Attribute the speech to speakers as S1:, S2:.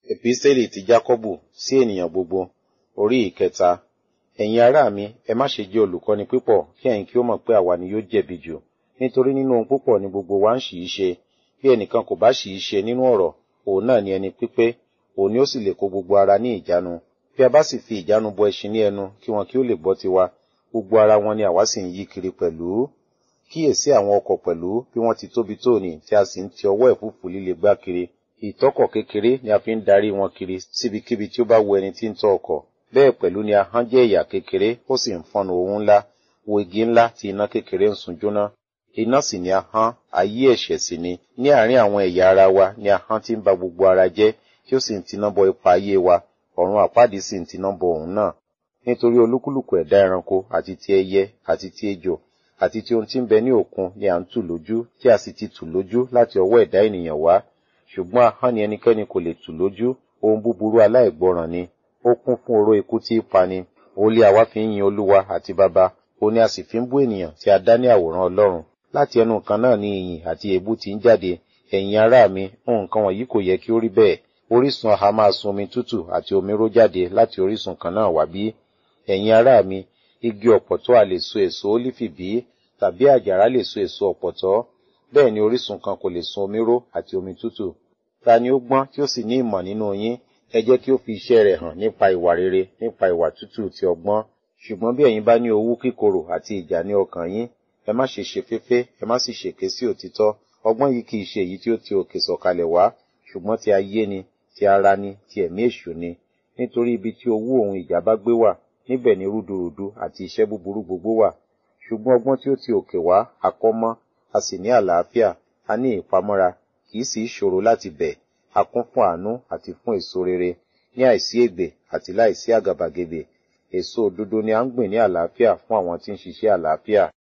S1: Epísítélì ti Jákọ́bù sí ènìyàn gbogbo, orí ìkẹta. Ẹ̀yin ará mi, ẹ má ṣe jẹ́ olùkọ́ni pípọ̀ kí ẹ̀yin kí ó mọ̀ pé àwa ni yóò jẹ̀bi jù. Nítorí nínú ohun púpọ̀ ni gbogbo wa ń ṣì í ṣe. Bí ẹnìkan kò bá ṣì í ṣe nínú ọ̀rọ̀, òun náà ni ẹni pípé, òun ni ó sì lè kó gbogbo ara ní ìjánu. Bí a bá sì fi ìjánu bọ ẹṣin ní ẹnu kí wọn kí ó lè gbọ́ tiwa, gbogbo ara wọn ni àwa sì ń yí kiri pẹ̀lú. Kíyèsí àwọn ọkọ̀ pẹ̀lú bí wọ́n ti tóbi tóòní tí a sì ń ti ọwọ́ ẹ̀fúùfù líle gbá kiri. Ìtọ́kọ̀ kékeré ni a fi ń darí wọn kiri síbikíbi tí ó bá wu ẹni tí ń tọ́ ọkọ̀. Bẹ́ẹ̀ pẹ̀lú ni ahọ́n jẹ́ ẹ̀yà kékeré, ó sì ń fọ́nnu ohun ńlá, wo igi ńlá tí iná kékeré ń sun jóná. Iná sì ni ahọ́n, ayé ẹ̀ṣẹ̀ sì ni. Ní àárín àwọn ẹ̀yà ara wa ni ahọ́n ti ń ba gbogbo ara jẹ́, tí ó sì ń tiná bọ ipa ayé wa, ọ̀run àpáàdì sì ń tiná bọ òun náà. Nítorí olúkúlùkù ẹ̀dá ẹranko àti ti ẹyẹ àti ti ejò àti ti ohun tí ń bẹ ní òkun ni à ń tù lójú, tí a sì ti tù lójú láti ọwọ́ ẹ̀dá ènìyàn wá. Ṣùgbọ́n ahọ́n ni ẹnikẹ́ni kò lè tù lójú, ohun búburú aláìgbọràn ni. Ó kún fún oró ikú tí í pani. Òun lé àwa fi ń yin Olúwa àti Baba. Òun ni a sì fi ń bú ènìyàn tí a dá ní àwòrán Ọlọ́run. Láti ẹnu kan náà ni ìyìn àti èébú ti ń jáde. Ẹ̀yin ará mi, nǹkan wọ̀nyí kò yẹ kí ó rí bẹ́ẹ̀. Orísun aha máa sun omi tútù àti omi ró jáde láti orísun kan náà wá bí. Ẹ̀yin ará mi, igi ọ̀pọ̀tọ́ a lè so èso ólífì bí, tàbí àjàrà lè so èso ọ̀pọ̀tọ́. Bẹ́ẹ̀ ni orísun kan kò lè sun omi ró àti omi tútù. Ta ni ó gbọ́n tí ó sì ní ìmọ̀ nínú yín? Ẹ jẹ́ kí ó fi iṣẹ́ rẹ̀ hàn nípa ìwà rere, nípa ìwà tútù ti ọgbọ́n. Ṣùgbọ́n bí ẹ̀yin bá ní owú kíkorò àti ìjà ní ọkàn yín, ẹ má ṣe ṣe féfé, ẹ má sì ṣèké sí òtítọ́. Ọgbọ́n yìí kì í ṣe èyí tí ó ti òkè sọ̀kalẹ̀ wá, ṣùgbọ́n ti ayé ni, ti ara ni, ti ẹ̀mí èṣù ni. Nítorí ibi tí owú òun ìjà bá gbé wà, níbẹ̀ ni rúdurùdu àti iṣẹ́ búburú gbogbo wà. Ṣùgbọ́n ọgbọ́n tí ó ti òkè wá, àkọ́mọ́, a sì ní àlàáfíà, a ní ìpamọ́ra, kì í sì í ṣòro láti bẹ̀, a kún fún àánú àti fún èso rere, ní àìsí ègbè àti láìsí àgàbàgebè. Èso òdodo ni à ń gbìn ní àlàáfíà fún àwọn tí ń ṣiṣẹ́ àlàáfíà.